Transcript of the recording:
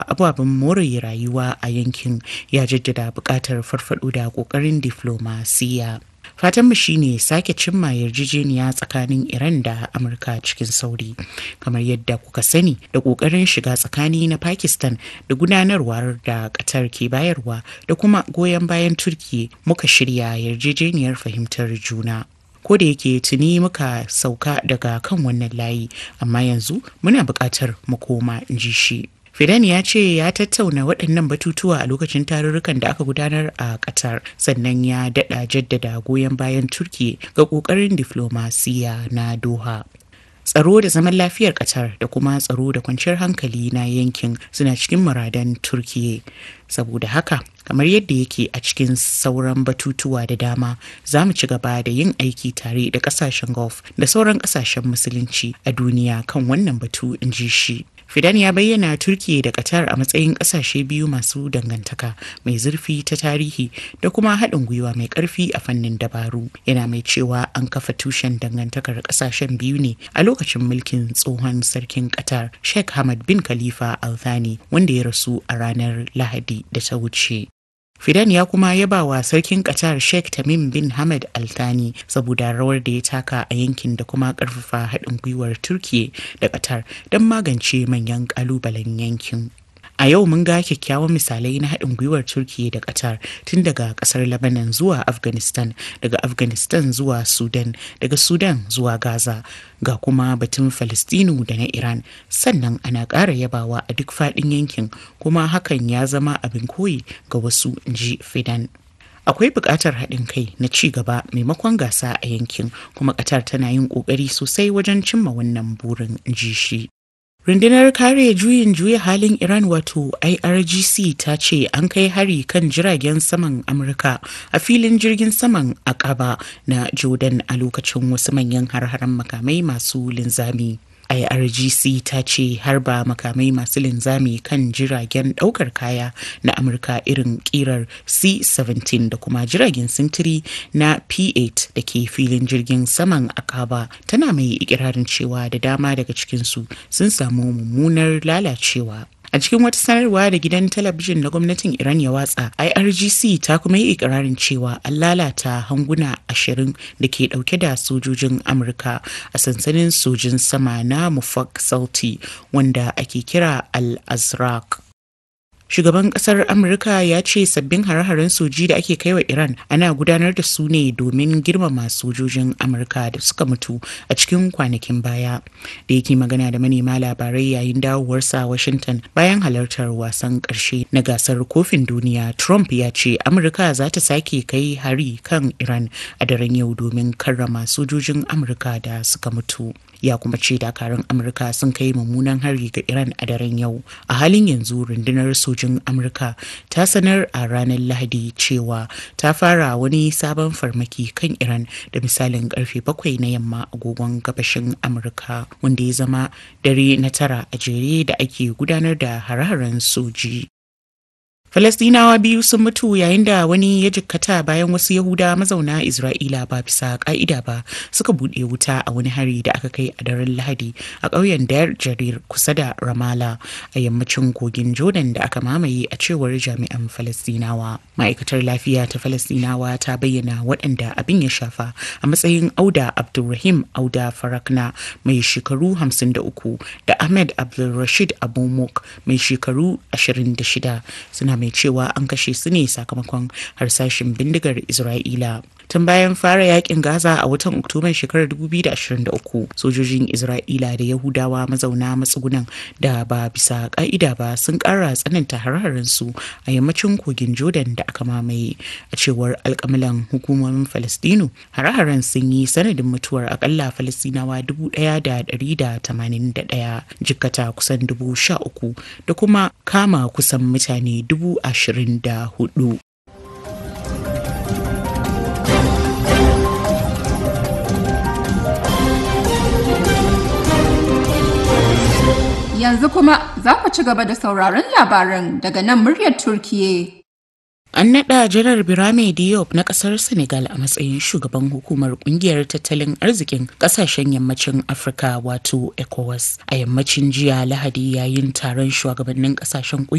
ababen more rayuwa a yankin ya jaddada buƙatar farfaɗo da ƙoƙarin diflomasiya. fatanmu shine sake cimma yarjejeniya tsakanin iran da amurka cikin sauri kamar yadda kuka sani da kokarin shiga tsakani na pakistan da gudanarwar da qatar ke bayarwa da kuma goyon bayan turki muka shirya yarjejeniyar fahimtar juna ko da yake tuni muka sauka daga kan wannan layi amma yanzu muna buƙatar mu koma in ji shi Fidan ya ce ya tattauna waɗannan batutuwa a lokacin tarurrukan da aka gudanar a Qatar sannan ya daɗa jaddada goyon bayan Turki ga ƙoƙarin diflomasiya na Doha. Tsaro da zaman lafiyar Qatar da kuma tsaro da kwanciyar hankali na yankin suna cikin muradan Turkiye. Saboda haka, kamar yadda yake a cikin sauran batutuwa da dama, za mu ci gaba da yin aiki tare da ƙasashen Gulf da sauran ƙasashen Musulunci a duniya kan wannan batu, in ji shi. Fidan ya bayyana Turkiyya da Qatar a matsayin ƙasashe biyu masu dangantaka mai zurfi ta tarihi da kuma haɗin gwiwa mai ƙarfi a fannin dabaru. Yana mai cewa an kafa tushen dangantakar ƙasashen biyu ne a lokacin mulkin tsohon sarkin Qatar Sheikh Hamad bin Khalifa Al Thani wanda ya rasu a ranar Lahadi da ta wuce. Fidan ya kuma yaba wa sarkin Qatar Sheikh Tamim bin Hamad Al Thani saboda rawar da ya taka a yankin da kuma karfafa haɗin gwiwar Turkiye da Qatar don magance manyan ƙalubalen yankin. A yau mun ga kyakkyawan misalai na haɗin gwiwar Turkiyya da Qatar tun daga ƙasar Lebanon zuwa Afghanistan, daga Afghanistan zuwa Sudan, daga Sudan zuwa Gaza, ga kuma batun Falistinu da na Iran. Sannan ana ƙara yabawa a duk faɗin yankin kuma hakan ya zama abin koyi ga wasu ji Fidan. akwai buƙatar haɗin kai na ci gaba maimakon gasa a yankin kuma ƙatar tana yin ƙoƙari sosai wajen cimma wannan burin ji shi. Rundunar kare juyin juya halin Iran wato IRGC ta ce an kai hari kan jiragen saman Amurka a filin jirgin saman Akaba na Jordan a lokacin wasu manyan har-haren makamai masu linzami. IRGC ta ce harba makamai masu linzami kan jiragen daukar kaya na Amurka irin kirar C-17 da kuma jiragen sintiri na P-8 da ke filin jirgin saman Akaba tana mai ikirarin cewa da dama daga cikinsu sun samu mummunar lalacewa. A cikin wata sanarwa da gidan talabijin na gwamnatin Iran ya watsa, IRGC ta kuma yi ikirarin cewa an lalata hanguna ashirin da ke dauke da sojojin Amurka a sansanin sojin sama na Mufak Salti wanda ake kira Al-Azraq. Shugaban kasar Amurka ya ce sabbin hare-haren soji da ake kaiwa Iran ana gudanar da su ne domin girmama sojojin Amurka da suka mutu a cikin kwanakin baya. Da yake magana da manema labarai yayin dawowarsa Washington bayan halartar wasan ƙarshe na gasar kofin duniya, Trump ya ce Amurka za ta sake kai hari kan Iran a daren yau domin karrama sojojin Amurka da suka mutu. ya kuma ce dakarun amurka sun kai mummunan hari ga iran a daren yau a halin yanzu rundunar sojin amurka ta sanar a ranar lahadi cewa ta fara wani sabon farmaki kan iran da misalin karfe bakwai na yamma agogon gabashin amurka wanda ya zama dare na tara a jere da ake gudanar da hare-haren soji Falastinawa biyu sun mutu yayin da wani ya jikkata bayan wasu Yahuda mazauna Isra'ila ba bisa ka'ida ba suka buɗe wuta a wani hari da aka kai a daren Lahadi a ƙauyen Dar Jarir kusa da Ramala a yammacin kogin Jordan da aka mamaye a cewar jami'an Falastinawa. Ma'aikatar lafiya ta Falastinawa ta bayyana waɗanda abin ya shafa a matsayin Auda Abdulrahim Auda Farakna mai shekaru 53 da Ahmed Abdulrashid Abumuk mai shekaru 26 suna mai cewa an kashe su ne sakamakon harsashin bindigar Isra'ila. Tun bayan fara yakin Gaza a watan Oktoban shekarar 2023, sojojin Isra'ila da Yahudawa mazauna matsugunan da ba bisa ka'ida ba sun ƙara tsananta har su a yammacin kogin Jordan da aka mamaye. A cewar alkamilan hukumomin Falastinu, hare-haren sun yi sanadin mutuwar akalla Falastinawa 1,181, jikkata kusan 13,000 da kuma kama kusan mutane dubu ashirin da hudu. Yanzu kuma za ku ci gaba da sauraron labaran daga nan muryar Turkiye. An naɗa Janar Birame Diop na ƙasar Senegal a matsayin shugaban hukumar ƙungiyar tattalin arzikin ƙasashen yammacin Afirka wato ECOWAS a yammacin jiya Lahadi yayin taron shugabannin ƙasashen